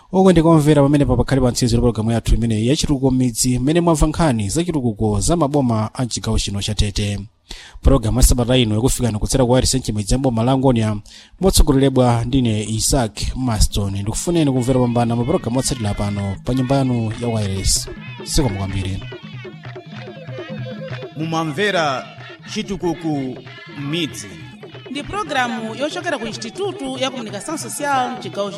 omwe ndikomvera pamene papakhale pa ntsizi pologalamu yathu imeneyi yachitukuko m'midzi mmene mwamva nkhani za chitukuko za maboma a mchigawo chino cha tete pologalamu ya sabata ino ikufikani kutsera kwa arisenchi midzi ya boma la angonia motsogoleredwa ndine isaac maston ndikufuneni kumvera pambana mapulogalamu otsatira pano pa nyumba yanu ya wireless sikomo kwambiri mumamvera chitukuko m'midzi ndi pulogalamu yochokera ku institutu ya comunicação social mchigawo